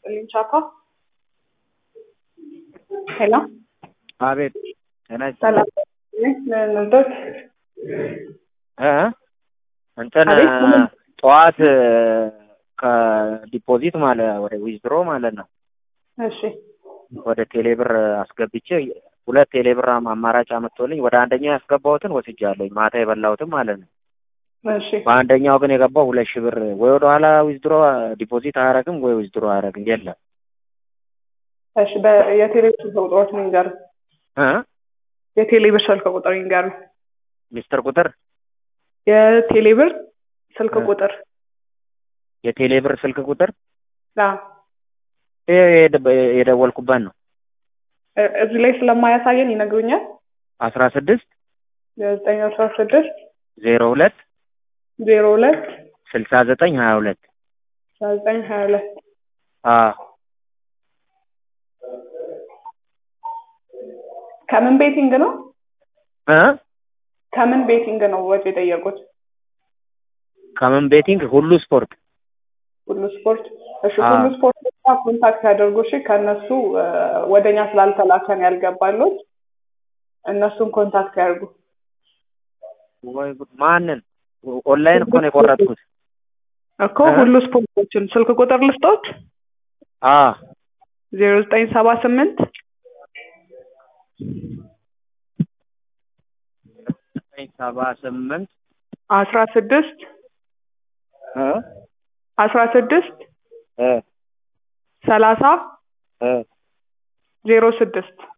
ይስጥልኝ ቻፓ። ሄሎ አቤት ጤና ሰላም ንዶት እ እንትን አቤት ምን? ጠዋት ከዲፖዚት ማለት ወደ ዊዝድሮ ማለት ነው እሺ ወደ ቴሌብር አስገብቼ ሁለት ቴሌብር አማራጭ አመጥቶልኝ ወደ አንደኛው ያስገባሁትን ወስጃለሁኝ ማታ የበላሁትን ማለት ነው። እሺ በአንደኛው ግን የገባው ሁለት ሺህ ብር ወይ ወደ ኋላ ዊዝድሮ ዲፖዚት አያረግም ወይ ዊዝድሮ አያረግም የለም እሺ በ- የቴሌብር ስልክ ቁጥሮች ንገር እ የቴሌብር ስልክ ቁጥር ይንገሩ ሚስጥር ቁጥር የቴሌብር ስልክ እ። ቁጥር የቴሌብር ስልክ ቁጥር አ ይሄ የደ- የደወልኩበት ነው እ- እዚህ ላይ ስለማያሳየን ይነግሩኛል አስራ ስድስት የዘጠኝ አስራ ስድስት ዜሮ ሁለት ዜሮ ሁለት ስልሳ ዘጠኝ ሀያ ሁለት አስራ ዘጠኝ ሀያ ሁለት ከምን ቤቲንግ ነው እ ከምን ቤቲንግ ነው ወጪ የጠየቁት ከምን ቤቲንግ ሁሉ ስፖርት ሁሉ ስፖርት እሺ አ። ሁሉ ስፖርት ጋር ኮንታክት ያደርጉ እሺ ከእነሱ እ፣ ወደኛ ስላልተላከን ያልገባሉት እነሱን ኮንታክት ያድርጉ ወይ ጉድ! ማንን ኦንላይን እኮ ነው የቆረጥኩት እኮ እ? ሁሉ ስፖርቶችን ስልክ ቁጥር ልስጦት አ ዜሮ ዘጠኝ ሰባ ስምንት ዘጠኝ ሰባ ስምንት አስራ ስድስት እ አስራ ስድስት እ ሰላሳ እ ዜሮ ስድስት